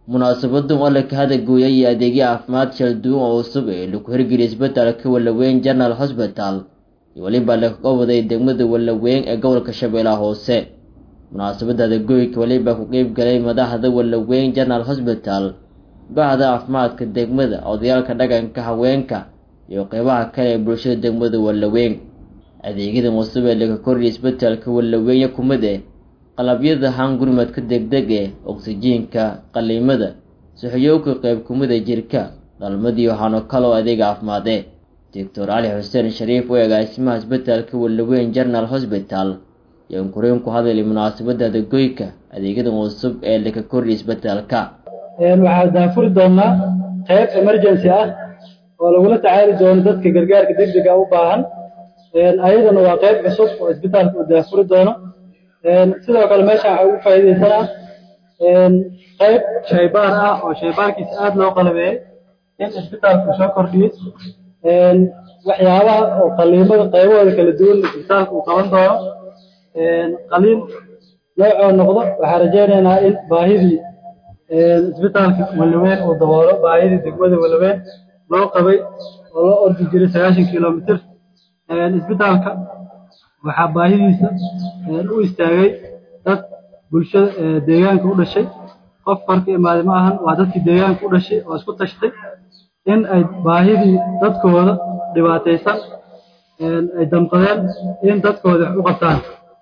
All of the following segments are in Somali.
munaasabadan oo la ka hadagooyay iyo adeegyo caafimaad shal duwan oo cusub ee lagu hirgeliyay isbitaalka wallaweyn general hosbital iyo weliba lakaga waday degmada wallaweyn ee gobolka shabeellaha hoose munaasabadda hadagooyinka weliba ku qeyb galay madaxda wallaweyn general hosbital bahda caafimaadka degmada odayaalka dhaqanka haweenka iyo qeybaha kale ee bulshada degmada wallaweyn adeegyadan cusub ee laga kordhiyay isbitaalka wallaweyn kumid eh qalabyada hangurmadka degdeg ee oksijiinka qaliimada saxiyowka qeyb kumida jirka dhalmadii waxaano kaloo adeeg caafimaade doctor cali xuseen shariif oo agaasimaha isbitaalka wallaweyn general hosbital iyo inkureyn ku hadlay munaasabadda adagoyka adeegyadan cusub ee laga kordhiyay isbitaalka waxaa daafuri doonaa qeyb emergency ah oo lagula tacaali doono dadka gargaarka degdega u baahan ayadana waa qeyb cusub oo isbitaalka uu daafuri doono sidoo kale meeshaan waxaa ugu faa'iidaysanaa qeyb shaybaar ah oo shaybaarkiisa aada loo qalabeeyey in isbitaalku soo kordhiyey waxyaabaha oo qaliimada qaybahooda kala duwan isbitaalka uu qaban doono qaliin noocoo noqdo waxaa rajaynaynaa in baahidii isbitaalka wallaweyn uu daboolo baahidii degmada wallaweyn loo qabay oo loo ordi jiray sagaashan kilomitr isbitaalka waxaa baahidiisa u istaagay dad bulshada deegaanka u dhashay qof farka imaade ma ahan waa dadkii deegaanka u dhashay oo isku tashtay in ay baahidii dadkooda dhibaataysan ay damqadeen in dadkooda wax u qabtaan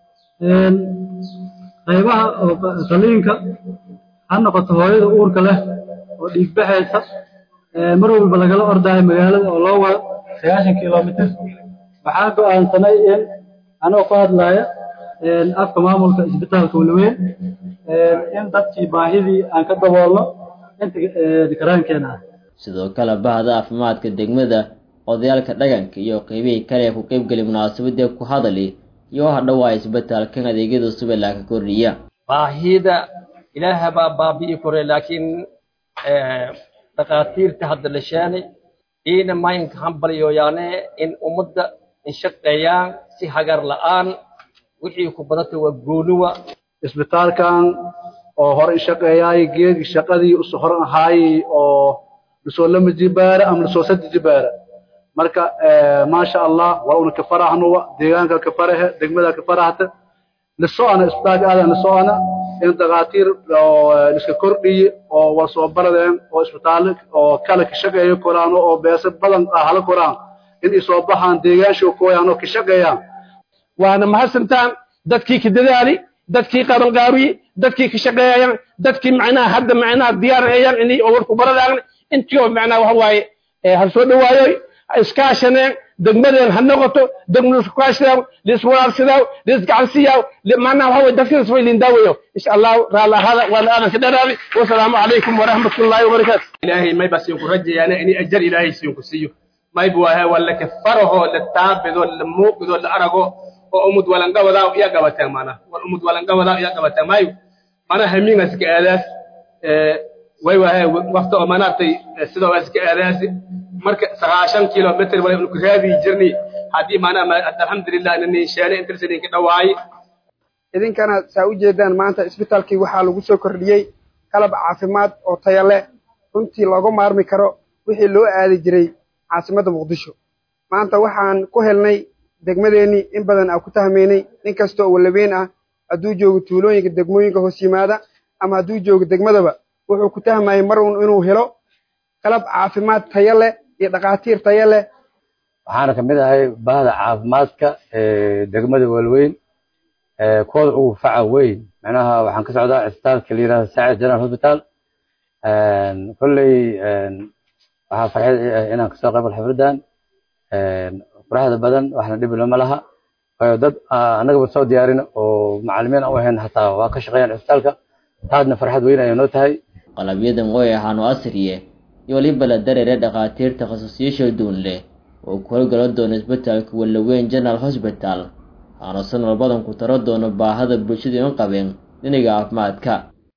qaybaha oo qaliinka ha noqoto hooyada uurka leh oo dhiigbaxaysa mar walba lagala ordaayo magaalada oo loo wado sagaashan kilomitr waxaa go-aansanay in anoo ku hadlaya afka maamulka isbitaalka wallaweyn in dadkii baahidii aan ka daboolno inta karaankeenna ah sidoo kale bahda caafimaadka degmada odayaalka dhaqanka iyo qeybihii kale ee ku qeybgelay munaasabadii ku hadali iyo waxa dhawaa isbitaalkan adeegyada cusub ee laga kordhiya baahida ilaaha baa baabi'i kore laakiin dhakhaatiirta hadda la sheenay iina maynka hambalyoyaane in ummadda inshaqeeyaan si hagar la'aan wixii ku badata waa gooniwa isbitaalkan oo hore inshaqeeyaay geedki shaqadii usu horan ahaayey oo lasoo lama jibaara ama lasoo sadde jibaara marka maasha allah waa una kafarahnuwa deegaanka kafarahe degmada kafarahta lisoana isbitaalka aadan lisoana in dhakhaatiir liska kordhiye oo waa soo baradeen oo isbitaalle oo kale ka shaqeeyo koraan oo beese badan hala koraan in ay soo baxaan deegaansho kooyaan oo ka shaqeeyaan waana mahadsantaan dadkii ka dadaali dadkii qabanqaabiye dadkii ka shaqeeyayaan dadkii macnaha hadda macnaha diyaarayaan inay warku baradaan intii oo macnaha waxa waaye ha soo dhawaayoy iskaashaneen degmadeen ha noqoto degmada iskaashadaaw liswaraarsadaaw lisgacansiiyaaw macnaha waxa waye dadkinas way lindaawayo insha allahu raalla ahaada waana aadan ka dharaabi wasalaamu calaykum waraxmatullaahi wabarakaatu ilaahay may baa siinku rajayaana inay ajar ilaahay siinku siiyo mayb waahe waa la kafaraho la taabido la muuqido la arago oo umud walangawadaa iya gabateen mana wal umud walangawadaa iya gabateen maayo mana hamingas ka aadaas way waahe waqti oo manaartay sidoo waa iska aadaasi marka sagaashan kilomitr wala inu raadi jirni haddii maanaa alxamdulilah nini sheene intirsaninka dhawaaye idinkana saa u jeedaan maanta isbitaalkii waxaa lagu soo kordhiyey qalab caafimaad oo taya leh runtii looga maarmi karo wixii loo aadi jiray caasimadda muqdisho maanta waxaan ku helnay degmadeennii in badan aan ku tahmaynay nin kasta oo wallaweyn ah hadduu joogo tuulooyinka degmooyinka hoos yimaada ama hadduu joogo degmadaba wuxuu ku tahmayay mar un inuu helo qalab caafimaad taya leh iyo dhakhaatiir taya leh waxaana ka mid ahay bahda caafimaadka ee degmada wallaweyn kooda ugu faca weyn macnaha waxaan ka socdaa cisbitaalka la yihahdo saacid general hospital kolley waxaa farxad inaan kasoo qayb galo xafladan quraxda badan waxna dhib lama laha waayo dad annagaba soo diyaarin oo macalimiin aan u ahayn hataa waa ka shaqeeyaan cisbitaalka taasna farxad weyn ayay noo tahay qalabyadan way ahaano asriye iyo waliba la dareere dhakhaatiirta khasuusyaasha duun leh oo ku howlgala doono isbitaalka wallaweyn general hosbital aana sanal badan ku taro doono baahada bulshada in qabeen dhinaga caafimaadka